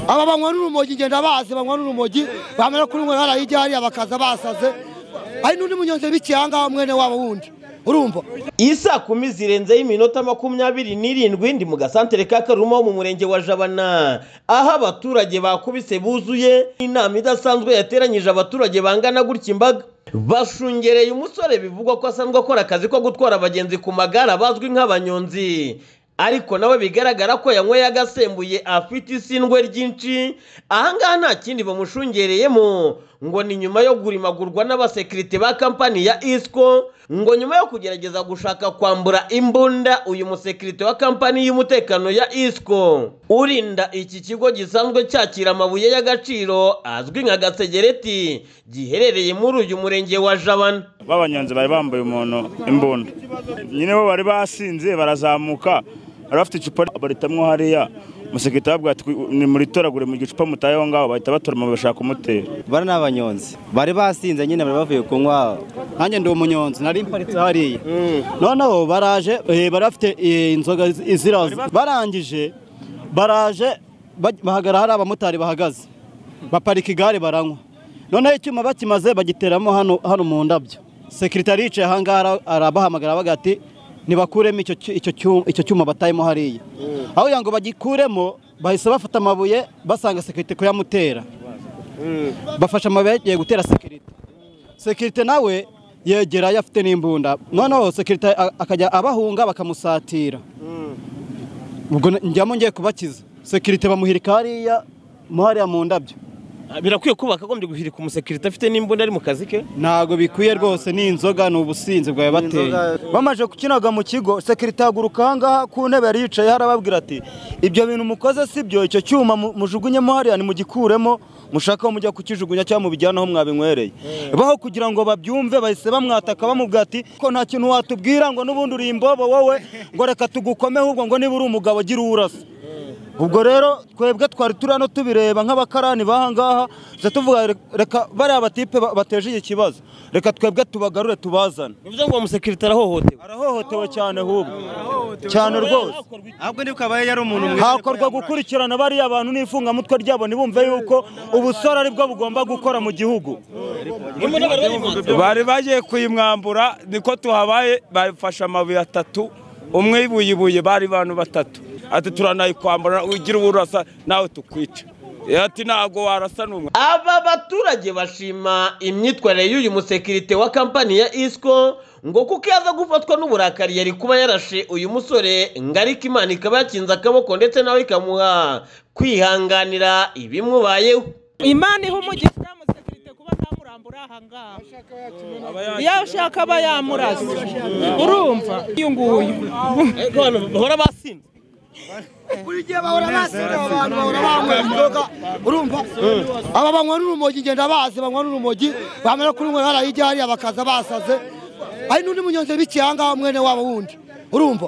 aba banywa n'urumogi ngenda bazi banywa n'urumogi bamara kuri mwe barayijyariye bakaza basaze hari n'undi munyonzi b'ikiyangaho mwene wabo wundi urumva Iyi saa kumi zirenzeho iminota makumyabiri n'irindwi ndi mu gasantere ka Karuma ho mu murenge wa Jabana aho abaturage bakubise buzuye inama idasanzwe yateranyije abaturage bangana gutya imbaga bashungereye umusore bivugwa ko asanzwe akora akazi ko gutwara abagenzi ku magare bazwi nk'abanyonzi ariko nawe bigaragara ko yanyweye agasembuye afite isindwe ryinshi ahangaha nta kindi bamushungereyemo ngo ni nyuma yo gurimagurwa n'abasekirite ba kampani ya isco ngo nyuma yo kugerageza gushaka kwambura imbunda uyu musekirite wa kampani y'umutekano ya isco urinda iki kigo gisanzwe cyakira amabuye y'agaciro azwi nka gasegereti giherereye muri uyu murenge wa jabana b'abanyonzi bari bambaye umuntu imbunda nyine bo bari basinze barazamuka bari bafite icupa baritamwo hariya umusekirite yababwira ati ni muritoragure mu gicupa mutaye aho ngaho bahita batoroma bashaka kumutera bari ni abanyonzi bari basinze nyine bari bavuye kunywa nanjye ndi umunyonzi nari mparitse hariya noneho baraje eh, bari bafite eh, inzoga izira barangije baraje baj- bahagarara hari abamotari bahagaze baparika igare baranywa noneho icyuma bakimaze bagiteramo hano hano mu ndabyo sekirite aricaye ahangaha ara- arabahamagara abaga ati ntibakuremo icyo cyu- icyo cyu- icyo cyuma batayemo hariya aho kugira ngo bagikuremo bahise bafata amabuye basanga sekirite kuyamutera bafasha amabuye yagiye gutera sekirite sekirite nawe yegerayo afite n'imbunda noneho sekirite a- akajya abahunga bakamusatira ubwo n- njyamo ngiye kubakiza sekirite bamuhirika hariya mu hariya mu ndabyo birakwiye ko bakagombye guhirika umusekirite afite n'imbunda ari mu kazi ke ntabwo bikwiye rwose ni inzoga ni ubusinzi bwawe bateye bamaze gukinaga mu kigo sekirite haguruka ahangaha ku ntebe yari yicaye harababwira ati ibyo bintu mukoze si byo icyo cyuma mu- mujugunyemo hariya nimugikuremo mushaka aho mujya kukijugunya cyangwa mubijyana aho mwabinywereye baho kugira ngo babyumve bahise bamwataka bamubwira ati ko nta kintu watubwira ngo n'ubundi uri imbobo wowe ngo reka tugukomeho ahubwo ngo niba uri umugabo gira uwo urasa ubwo rero twebwe twari turi hano tubireba nk'abakarani b'ahangaha tuza tuvuga "Re- reka bariya batipe ba- bateje iki kibazo reka twebwe tubagarure tubazane bivuze ngo uwo musekirite arahohotewe arahohotewe cyane ahubwo cyane rwose ahubwo niko abaye yari umuntu hakorwa gukurikirana bariya bantu n'ifungamutwe ryabo ntibumve yuko ubusore aribwo bugomba gukora mu gihugu bari bagiye kuyimwambura niko tuhabaye bafashe amabuye atatu umwe ibuye ibuye bari bantu batatu ati turanayikwambura ugira uwo urasa nawe tukwica ati ntabwo warasa n'umwe aba baturage bashima imyitwarire y'uyu musekirite wa kampani ya isco ngo kuko yaza gufatwa n'uburakari yari kuba yarashe uyu musore ngo ariko imana ikaba yakinze akaboko ndetse nawe ikamuha kwihanganira ibimubayeho imana iha umugisha umusekirite kuba yamurambura aha ngaha iyo ashaka aba yamuraze urumva uyu nguyu bahora basinze buri gihe bahora basinda aba bantu bahora banywa inzoga urumva aba banywa n'urumogi ngenda bazi banywa n'urumogi bamara kuri mwe barayijyariye bakaza basaze hari n'undi munyonzi b'ikiyangaho mwene wabo wundi urumva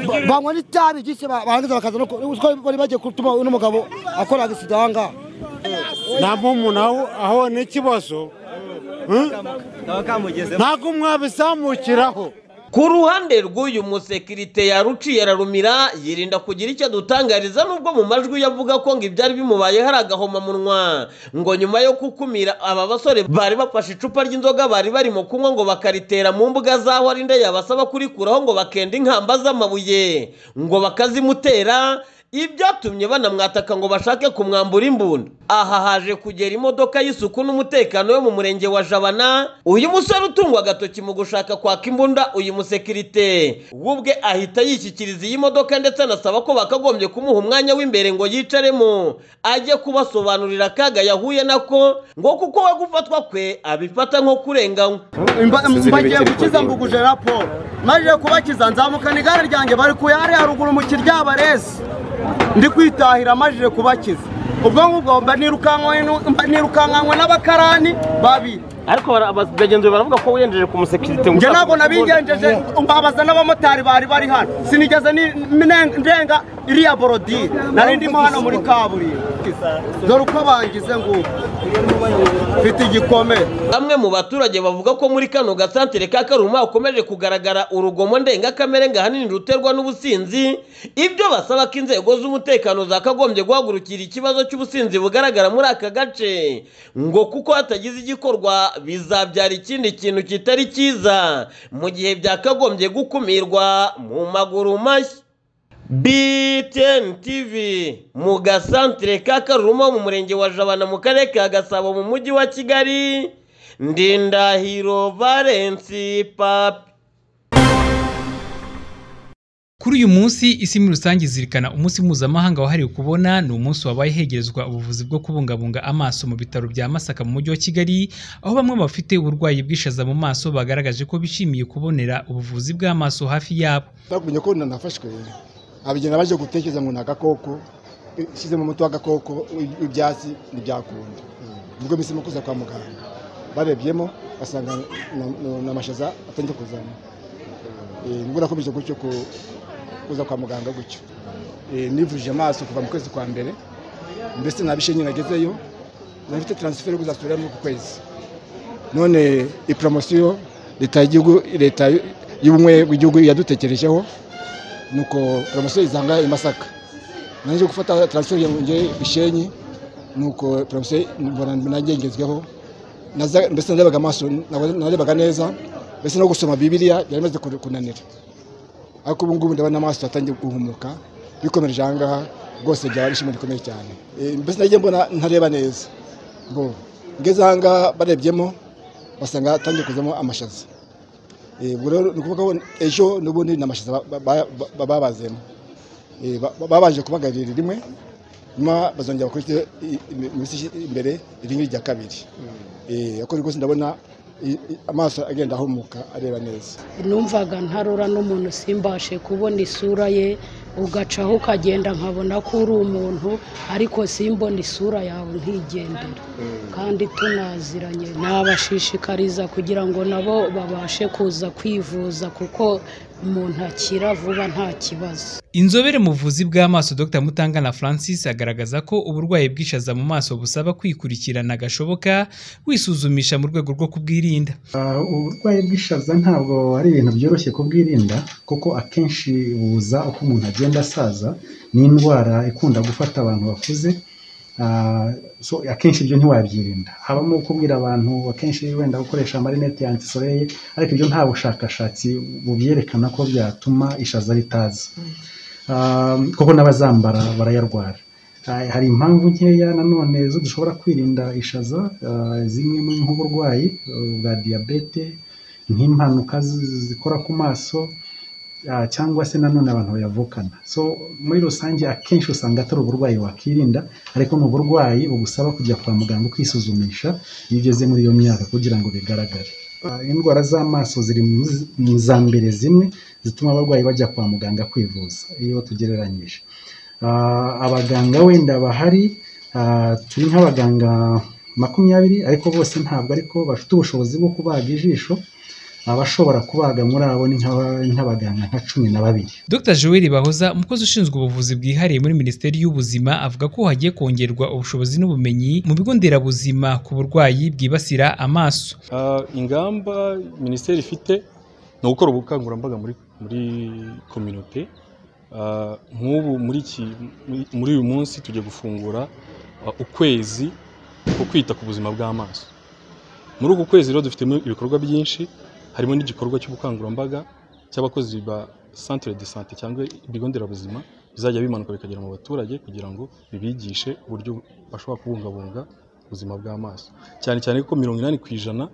Ba- banywa n'itabi gise ba- barangiza bakaza no ku- uko bari bagiye gutuma uno mugabo akora agisida ahangaha ntabwo umuntu aho ahura n'ikibazo ntabwo mwabizamukiraho ku ruhande rw'uyu musekirite yaruciye ararumira yirinda kugira icyo adutangariza nubwo mu majwi yavuga ko ngo ibyari bimubayeho ari agahomamunwa ngo nyuma yo gukumira aba basore bari bafashe icupa ry'inzoga bari barimo kunywa ngo bakaritera mu mbuga z'aho ari nde yabasaba kurikuraho ngo bakende inkamba z'amabuye ngo bakazimutera ibyatumye banamwataka ngo bashake kumwambura imbunda aha haje kugera imodoka y'isuku n'umutekano yo mu murenge wa jabana uyu musore utungwa agatoki mu gushaka kwaka imbunda uyu musekirite we ubwe ahita yishyikiriza iyi modoka ndetse anasaba ko bakagombye kumuha umwanya w'imbere ngo yicaremo ajye kubasobanurira akaga yahuye nako ngo kuko we gufatwa kwe abifata nko kurenganywa mbagiye gukiza mbuguje raporo maze kubakiza nzamukana igare ryanjye bari ku yari haruguru mu kiryabaresi ndi kwitahira maze kubakiza ubwo ngubwo mba nirukankanywe n'abakarani babiri ariko bara- abagenzi baravuga ko wiyenjeje ku musekirite ngo njye utazi ntabwo kuvuga. nabigenjeje mbabaza n'abamotari bari bari hano sinigeze ni- mine- ndenga iriya borodire nari ndimo hano muri kaburimbo dore uko bangize ngubu mfite igikomere Bamwe mu baturage bavuga ko muri kano gasantere ka Karuma hakomeje kugaragara urugomo ndengakamere ngo ahanini ruterwa n'ubusinzi ibyo basaba ko inzego z'umutekano zakagombye guhagurukira ikibazo cy'ubusinzi bugaragara muri aka gace ngo kuko hatagize igikorwa bizabyara ikindi kintu kitari cyiza mu gihe byakagombye gukumirwa mu maguru mashya BTN TV mu gasantere ka Karuruma mu murenge wa Jabana mu karere ka Gasabo mu mujyi wa Kigali Ndindahiro Valence Papi Kuri uyu munsi isi muri rusange izirikana umunsi mpuzamahanga wahariwe kubona ni umunsi wabaye hegerezwa ubuvuzi bwo kubungabunga amaso mu bitaro bya Masaka mu mujyi wa Kigali aho bamwe bafite uburwayi bw'ishaza mu maso bagaragaje ko bishimiye kubonera ubuvuzi bw'amaso hafi yabo bakumenya ko nanafashwe abagenda baje gutekereza ngo ni agakoko ishyize mu muti w'agakoko ibyatsi ntibyakunda ubwo misimo kuza kwa muganga barebyemo basanga na- na- ni amashaza atangiye kuzamo Eh, nibwo nakomeje gutyo ku- kuza kwa muganga gutyo Eh, nivurije amaso kuva mu kwezi kwa mbere mbese nta bishenyi nagezeyo nafite taransiferi yo kuzasubirayo muri uku kwezi none iporomosiyo leta y'igihugu leta y'ubumwe bw'igihugu yadutekerejeho nuko poromosiyo izanga i masaka nanjye gufata taransiferi yanjye bishenyi nuko poromosiyo mbona nanjye ngezweho Naza- mbese narebaga amaso nabo- narebaga neza mbese no gusoma bibiliya byari bimaze kun- kunanira ariko ubu ngubu ndabona amaso atangiye guhumuka bikomereje aha ngaha rwose byaba ari ishema rikomeye cyane Eh, mbese nagiye mbona ntareba neza ngo ngeze aha ngaha barebyemo basanga atangiye kuzamo amashaza Eh, ubwo rero ni ukuvuga ko ejo n'ubundi ni amashaza ba- ba- ba- babazemo Eh, ba- ba- babanje kubagarira rimwe nyuma bazongera bakurikize i- i- iminsi ishi- imbere irindi rya kabiri Eh, ariko rwose ndabona i- i- amaso agenda ahumuka areba neza numvaga ntarora n'umuntu simbashe kubona isura ye ugacaho ukagenda nkabona ko uri umuntu ariko simbona isura yawe nkigendera kandi tunaziranye nabashishikariza kugira ngo nabo babashe kuza kwivuza kuko umuntu akira vuba nta kibazo Inzobere mu buvuzi bw'amaso Dr Mutangana Francis agaragaza ko uburwayi bw'ishaza mu maso busaba kwikurikirana gashoboka wisuzumisha mu rwego rwo kubwirinda uburwayi bw'ishaza ntabwo ari ibintu byoroshye kubwirinda kuko akenshi buza uko umuntu agenda asaza ni indwara ikunda gufata abantu bakuze Ah, so akenshi ibyo ntiwabyirinda habamo kubwira abantu akenshi wenda gukoresha amarinete ya antisoreye ariko ibyo nta bushakashatsi bubyerekana ko byatuma ishaza ritaza Ah, kuko n'abazambara barayarwara Ah, hari impamvu nkeya nanone zo dushobora kwirinda ishaza ah, zimwe muri nk'uburwayi ah, bwa diyabete nk'impanuka zi- zikora ku maso ah, cyangwa se nanone abantu bayavukana so muri rusange akenshi usanga atari uburwayi wakirinda ariko ni uburwayi bugusaba kujya kwa muganga ukisuzumisha iyo ugeze muri iyo myaka kugira ngo bigaragare Ah, indwara z'amaso ziri mu zi- mu za mbere zimwe zituma abarwayi bajya kwa muganga kwivuza iyo tugereranyije Ah, abaganga wenda bahari ah, turi nk'abaganga makumyabiri ariko bose ntabwo ariko bafite ubushobozi bwo kubaga ijisho abashobora kubaga muri abo ni nk'aba- nk'abaganga nka cumi na babiri Dr Joel Bahoza umukozi ushinzwe ubuvuzi bwihariye muri Minisiteri y'Ubuzima avuga ko hagiye kongerwa ubushobozi n'ubumenyi mu bigo nderabuzima ku burwayi bwibasira amaso Ah, ingamba minisiteri ifite ni ugukora ubukangurambaga muri muri kominote Ah, nk'ubu muri iki muri- muri uyu munsi tugiye gufungura ah, ukwezi ko kwita ku buzima bw'amaso muri uku kwezi rero dufitemo ibikorwa byinshi harimo n'igikorwa cy'ubukangurambaga cy'abakozi ba centre de santé cyangwa ibigo nderabuzima bizajya bimanuka bikagera mu baturage kugira ngo bibigishe uburyo bashobora kubungabunga ubuzima bw'amaso cyane cyane ko mirongo inani ku ijana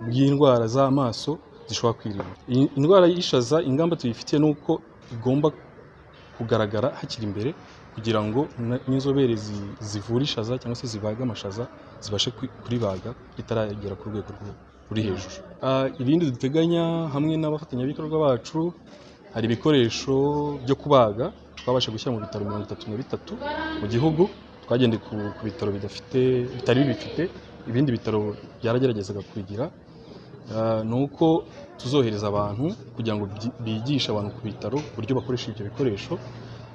bw'indwara z'amaso zishobora kwirinda iyi indwara y'ishaza ingamba tuyifitiye ni uko igomba kugaragara hakiri imbere kugira ngo n- n'inzobere zi- zivura ishaza cyangwa se zibaga amashaza zibashe kwi- kuribaga ritaragera ku rwego rwo- ruri hejuru Ah, ibindi duteganya hamwe n'abafatanyabikorwa bacu hari ibikoresho byo kubaga twabasha gushyira mu bitaro mirongo itatu na bitatu mu gihugu twagendeye ku, ku bitaro bidafite bitari bifite ibindi bitaro byarageragezaga kubigira Ah, ni uko tuzohereza abantu kugira ngo byi- bigishe abantu ku bitaro uburyo bakoresha ibyo bikoresho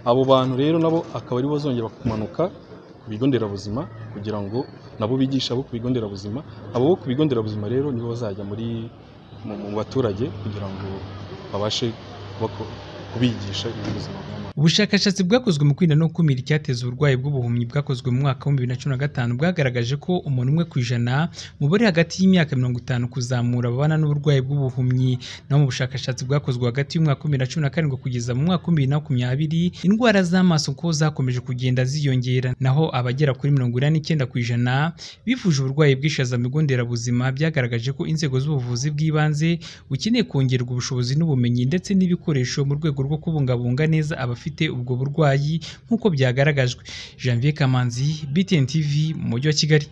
abo bantu rero nabo akaba ari bo bazongera kumanuka ku bigo nderabuzima kugira ngo nabo bigishe abo ku bigo nderabuzima abo bo ku bigo nderabuzima rero nibo bazajya muri mu mu baturage kugira ngo babashe kubako- kubigisha iby'ubuzima bwa muntu ubushakashatsi bwakozwe mu kwirinda no gukumira icyateza uburwayi bw'ubuhumyi bwakozwe mu mwaka w'ibihumbi bibiri na cumi na gatanu bwagaragaje ko umuntu umwe ku ijana mu bari hagati y'imyaka mirongo itanu kuzamura babana n'uburwayi bw'ubuhumyi naho mu bushakashatsi bwakozwe hagati y'umwaka wa bibiri na cumi na karindwi kugeza mu mwaka wa bibiri na makumyabiri indwara z'amaso ko zakomeje kugenda ziyongera naho abagera kuri mirongo inani n'icyenda ku ijana bivuje uburwayi bwishaza mu bigo nderabuzima byagaragaje ko inzego z'ubuvuzi bw'ibanze bukeneye kongerwa ubushobozi n'ubumenyi ndetse n'ibikoresho mu rwego rwo kubungabunga neza abafite ubwo burwayi nk'uko byagaragajwe Janvier Kamanzi BTN TV mu mujyi wa Kigali